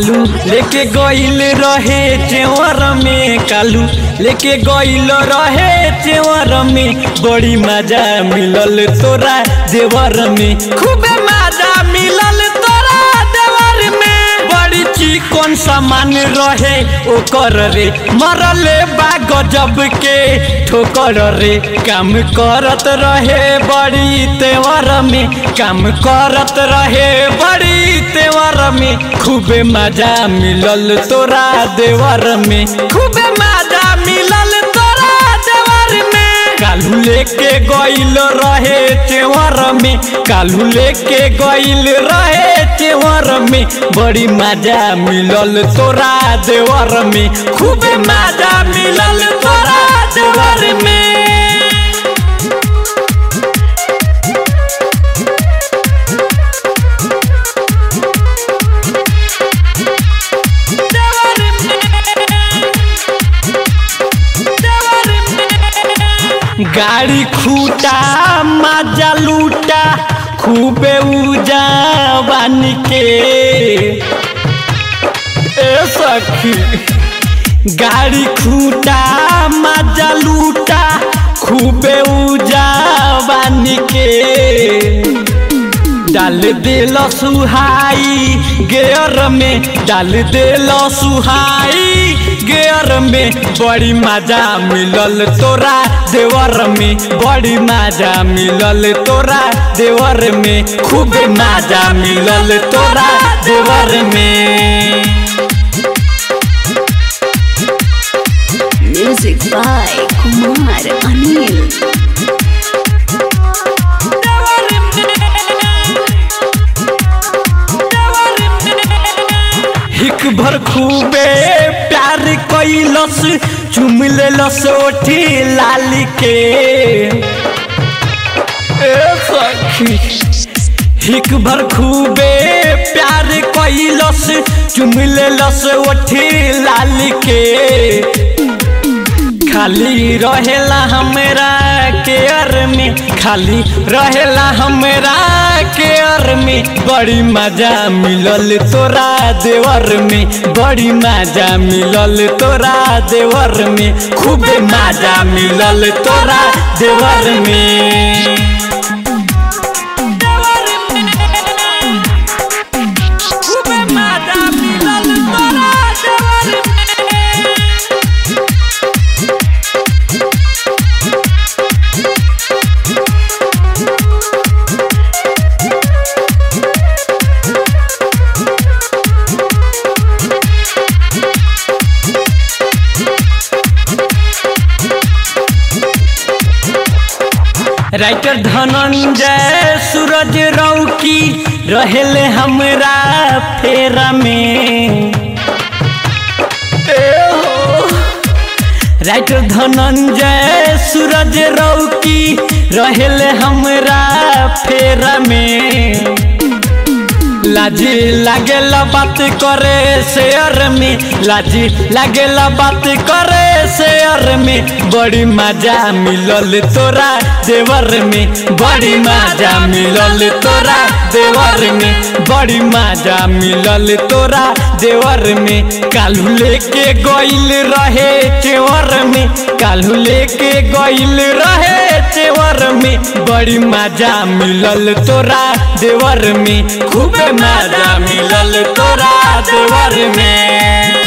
कालू लेके गइल रहे चेवर में कालू लेके गइल रहे चेवर में बड़ी मजा मिलल तोरा देवर में खूबे मजा मिलल तोरा देवर में बड़ी चिकन सामान रहे ओकर रे मरले बा गजब के ठोकर रे काम करत रहे बड़ी तेवर में काम करत रहे बड़ी तेवर में खूबे मजा मिलल तोरा देवर में खूबे मजा मिलल तोरा देवर में कालू लेके गइल रहे चेवर में कालू लेके गइल रहे चेवर में बड़ी मजा मिलल तोरा देवर में खूबे मजा मिलल तोरा देवर में गाड़ी खूटा मजा लूटा खूबे उजा बानी के ए सखी गाड़ी खूटा मजा लूटा खूबे उजा बानी के डाल दिल सुहाई गेयर में डाल दिल सुहाई गेयर में बड़ी मजा मिलल तोरा देवर में बड़ी मजा मिलल तोरा देवर में खूब मजा मिलल तोरा देवर में Music by Kumar Anil. हिक भर खूबे प्यार कैलस चुम लेलस ओठी लाली के ए सखी हिक भर खूबे प्यार कैलस चुम लेलस ओठी लाली के खाली रहेला हमरा केयर में खाली रहेला हमरा केयर में बड़ी मजा मिलल तोरा देवर में बड़ी मजा मिलल तोरा देवर में खूब मजा मिलल तोरा देवर में खूब मजा मिलल तोरा देवर में राइटर धनंजय सूरज रौकी रहेले हमरा फेरा में ए हो। राइटर धनंजय सूरज रौकी रहेले हमरा फेरा में लाजी लागेला बात करे शेयर में लाजी लागेला बात करे शेयर में बड़ी मजा मिलल तोरा देवर में बड़ी मजा मिलल तोरा देवर में बड़ी मजा मिलल तोरा देवर में कालू लेके गइल रहे चेवर में कालू लेके गइल रहे चेवर में बड़ी मजा मिलल तोरा देवर में खूब मजा मिलल तोरा देवर में